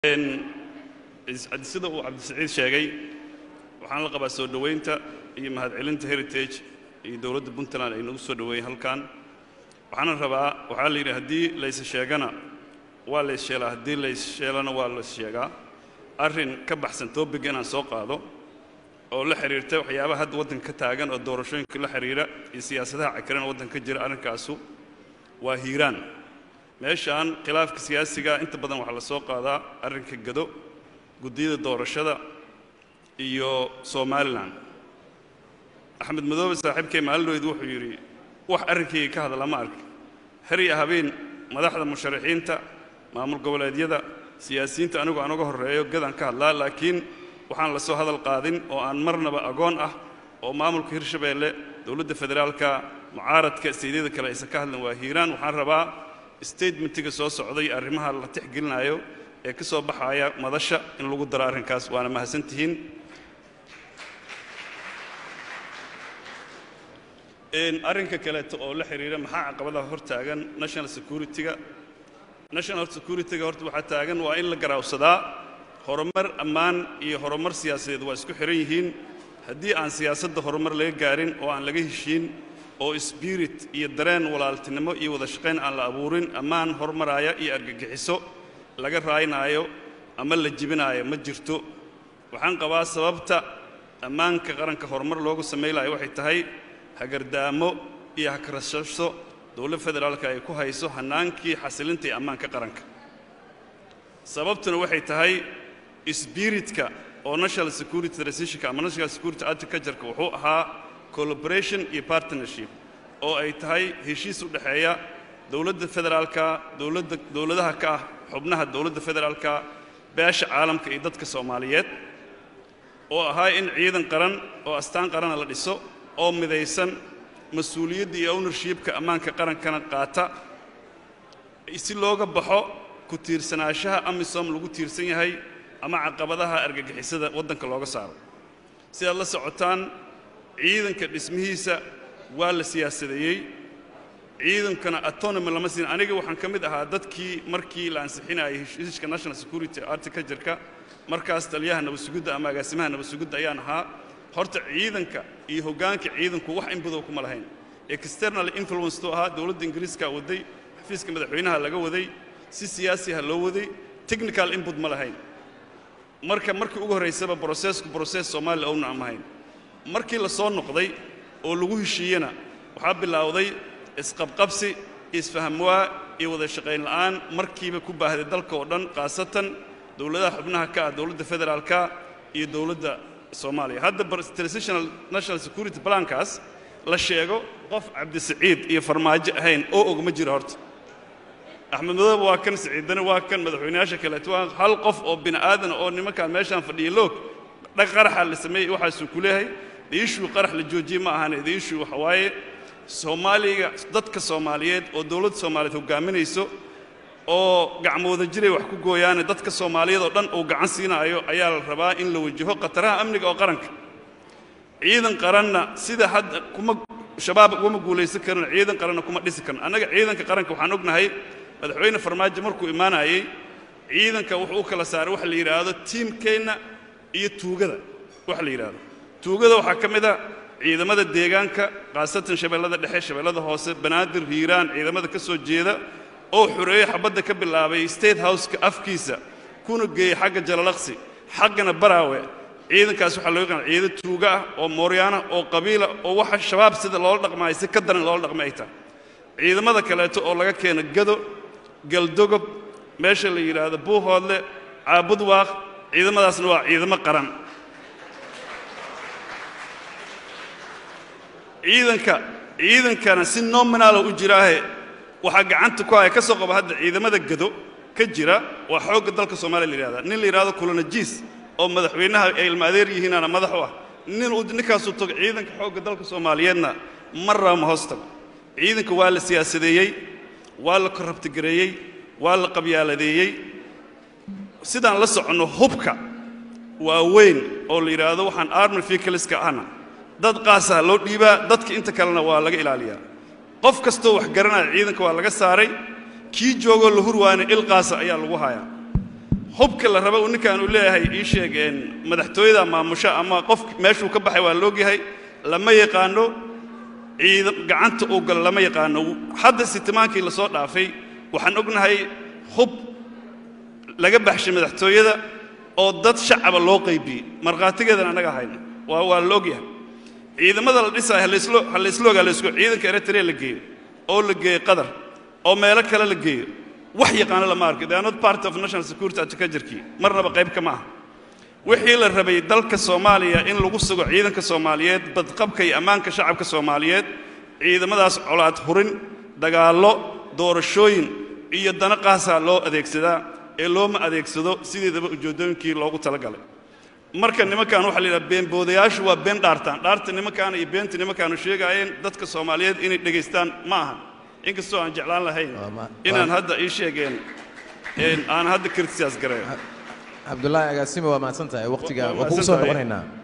sida uu cabdisaciid sheegay waxaan la qabaa soo dhowaynta iyo mahadcelinta heritage iyo dowladda puntland ay nagu soo dhoweeyeen halkan waxaana rabaa waxaa la yidhi haddii layse sheegana waa lays sheelaa haddii lays sheelana waa lays sheegaa arrin ka baxsan topic inaan soo qaado oo la xiriirta waxyaabaha hadda waddanka ka taagan oo doorashooyinka la xiriira iyo siyaasadaha cakiran waddanka ka jira arrinkaasu waa hiiraan meeshaan khilaafka siyaasiga inta badan waxaa la soo qaadaa arrinka gado guddiyada doorashada iyo somalilan axmed madoobe saaxiibkay maalinoyd wuxuu yidhi wax arrinkayga ka hadla ma arki har iyo habeen madaxda musharaxiinta maamul goboleedyada siyaasiyiinta anigu aan uga horreeyo gadaan ka hadlaa laakiin waxaan la soo hadal qaadin oo aan marnaba agoon ah oo maamulka hirshabeelle dowladda federaalka mucaaradka isteydyada kale aysan ka hadlin waa hiiraan waxaan rabaa statementiga soo socday arrimaha la tixgelinayo ee ka soo baxaya madasha in lagu daro arrinkaas waana mahadsantihiin arrinka kaleeto oo la xiriira maxaa caqabadaha hor taagan national security-ga national security-ga horta waxaa taagan waa in la garaawsadaa horumar ammaan iyo horumar siyaasadeed waa isku xihan yihiin haddii aan siyaasadda horumar laga gaarin oo aan laga heshiin oo spirit iyo dareen walaaltinimo iyo wada shaqayn aan la abuurin ammaan hormaraaya iyo argagixiso laga raaynaayo ama la jibinaayo ma jirto waxaan qabaa sababta ammaanka qaranka horumar loogu samaylayo waxay tahay hagardaamo iyo hakarashasho dowlad federaalka ay ku hayso hannaankii xasilinta iyo ammaanka qaranka sababtuna waxay tahay sbiritka oo national security transitionka ama national security agricultureka wuxuu ahaa collaboration iyo partnership oo ay tahay heshiis u dhexeeya dowladda federaalka dowladda dowladaha ka ah xubnaha dowladda federaalka beesha caalamka iyo dadka soomaaliyeed oo ahaa in ciidan qaran oo astaan qarana la dhiso oo midaysan mas-uuliyadda iyo ownershipka ammaanka qarankana qaata si looga baxo ku tiirsanaanshaha amisom lagu tiirsan yahay ama caqabadaha argagixisada waddanka looga saaro sidaad la socotaan ciidanka dhismihiisa waa la siyaasadeeyey ciidankana autonomy lama siin aniga waxaan ka mid ahaa dadkii markii la ansixinayay heshiiska national security articaltureka markaas taliyaha nabadsugidda ama agaasimaha nabadsugidda ayaan ahaa horta ciidanka iyo hoggaanka ciidanku wax inbadow kuma lahayn external influence tuu ahaa dowladda ingiriiska waday xafiiska madaxweynaha laga waday si siyaasiha loo waday technical input ma lahayn marka markii ugu horraysaba brosesku broses soomaaliya owna ama hayn markii la soo noqday oo lagu heshiiyena waxaa bilowday isqabqabsi isfahamwaa iyo wada shaqayn la'aan markiiba ku baahday dalka oo dhan khaasatan dowladaha xubnaha ka ah dowladda federaalka iyo dowladda soomaaliya hadda transitional national security plankaas la sheego qof cabdisaciid iyo farmaajo ahayn oo og ma jiro horta axmed madoobe waa kan siciidane waa kan madaxweynayaasha kaleeto waa hal qof oo bini aadan oo nimankaan meeshaan fadhiya loog dhag qaraxa la sameeyey waxaasuu ku leeyahay diishuu qarax la joojiyey ma ahane diishuu waxa waaye soomaaliga dadka soomaaliyeed oo dowladda soomaaliyeed hoggaaminayso oo gacmooda jiray wax ku gooyaane dadka soomaaliyeed oo dhan uu gacan siinaayo ayaa la rabaa in la wajaho khataraha amniga oo qaranka ciidan qaranna sida hadda kuma shabaab ugama guulaysan karin ciidan qaranna kuma dhisi karin annaga ciidanka qaranka waxaan ognahay madaxweyne farmaajo markuu imaanayey ciidanka wuxuu u kala saaray waxa la yidhaahdo tiimkeenna iyo tuugada waxa la yidhaahdo tuugada waxaa ka mid a ciidamada deegaanka khaasatan shabeellada dhexe shabeellada hoose banaadir hiiraan ciidamada ka soo jeeda oo xureeyo xabadda ka bilaabay state houseka afkiisa kuna geeyey xagga jalalaqsi xaggana baraawe ciidankaas waxaa loo yaqaan ciidan tuuga ah oo mooryaana oo qabiila oo waxa shabaab sida loola dhaqmaayo si ka daran loola dhaqmay ay tahay ciidamada kaleeto oo laga keeno gado galdogob meesha la yidhaahdo buuhoodle caabudwaaq ciidamadaasna waa ciidamo qaran ciidanka ciidankana si nominaala u jiraahe waxaa gacanta ku haya ka soo qaba hadda ciidamada gado ka jira waa xoogga dalka soomaaliya la yidhahda nin la yidhahdo kulanajiis oo madaxweynaha ay ilma adeer yihiinaana madax u ah nin uu ninkaasuu tago ciidanka xoogga dalka soomaaliyeedna mar raba ma hoos tago ciidanka waa la siyaasadeeyey waa la korrabtigareeyey waa la qabyaaladeeyey sidaan la soconno hubka waa weyn oo la yidhaahdo waxaan army vehicleska ahna dad qaasaha loo dhiibaa dadka inta kalena waa laga ilaaliyaa qof kastoo wax garanaya ciidanka waa laga saaray kii joogoo la hurwaana il qaasa ayaa lagu hayaa hubka la raba uu ninkan uu leeyahay ii sheeg een, madaxtooyada maamusha ama qof meeshuu ka baxay waa loogyahay lama yaqaano ciidan gacanta uu galo lama yaqaano hadda sitimaankii la soo dhaafay waxaan ognahay hub laga baxshay madaxtooyada oo dad shacaba loo qaybiyey markhaatigeedan annaga hayna waa waa la ogyahay ciidamada la dhisaayo halayslo halayslo ogaa laysku ciidanka eritrea la geeyo oo la geeyo qatar oo meelo kale la geeyo wax yaqaano lama arko they are not part of national security advocaturkii marnaba qayb kama aha wixii la rabay dalka soomaaliya in lagu sugo ciidanka soomaaliyeed badqabka iyo ammaanka shacabka soomaaliyeed ciidamadaas colaad hurin dagaallo doorashooyin iyo dana qaasaa loo adeegsadaa ee looma adeegsado sideedaba ujeeddooyinkii loogu talagalay marka nimankan waxaa la yidhaha beenboodayaashu waa been dhaartaan dhaarta nimankaana iyo beenta nimankaanu sheegaayeen dadka soomaaliyeed inay dhegaystaan ma ahan inkastoo aan jeclaan lahayn Waa ma- inaan waa- hadda ii sheegeen een, aan hadda criticize gareeyo cabdulaahi agaasime waa mahadsan tahay waqtiga Waa- waa waa kugu mahadsan soo tahay. noqonaynaa